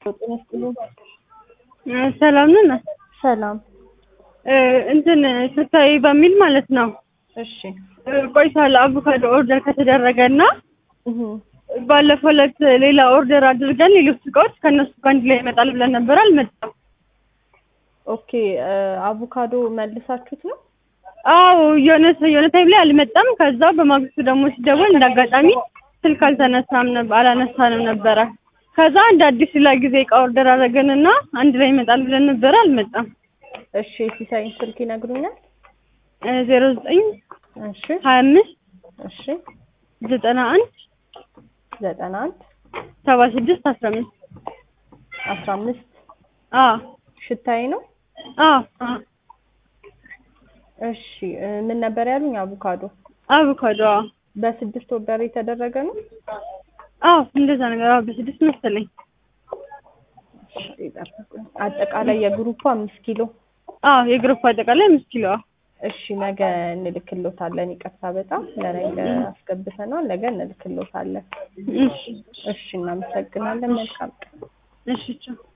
ጤና ይስጥልኝ። ሰላም ነን። ሰላም። እንትን ስታይ በሚል ማለት ነው እሺ። ቆይቷል። አቮካዶ ኦርደር ከተደረገ እና እህ ባለፈው ዕለት ሌላ ኦርደር አድርገን ሌሎች እቃዎች ከእነሱ ጋር አንድ ላይ ይመጣል ብለን ነበር፣ አልመጣም። ኦኬ። አቮካዶ መልሳችሁት ነው? አዎ የሆነ የሆነ ታይም ላይ አልመጣም። ከዛ በማግስቱ ደግሞ ሲደወል እንደ አጋጣሚ ስልክ አልተነሳም ነበር አላነሳንም ነበረ። ከዛ እንደ አዲስ ሌላ ጊዜ እቃ ኦርደር አደረገንና አንድ ላይ ይመጣል ብለን ነበረ፣ አልመጣም። እሺ። ሲሳይን ስልክ ይነግሩኛል? ዜሮ ዘጠኝ እሺ። ሀያ አምስት እሺ። ዘጠና አንድ ዘጠና አንድ ሰባ ስድስት አስራ አምስት አስራ አምስት አዎ ሽታዬ ነው። አዎ አዎ እሺ። ምን ነበር ያሉኝ? አቮካዶ አቮካዶ አዎ በስድስት ኦርደር የተደረገ ነው። አዎ እንደዛ ነገር አዎ በስድስት መሰለኝ። እሺ፣ ይጠብቁኝ። አጠቃላይ የግሩፑ አምስት ኪሎ አዎ የግሩፕ አጠቃላይ አምስት ኪሎ አዎ እሺ ነገ እንልክሎታለን። ይቅርታ በጣም ለነገ አስገብተናል። ነገ እንልክሎታለን። እሺ እሺ እናመሰግናለን። መልካም ቀን። እሺ ቻው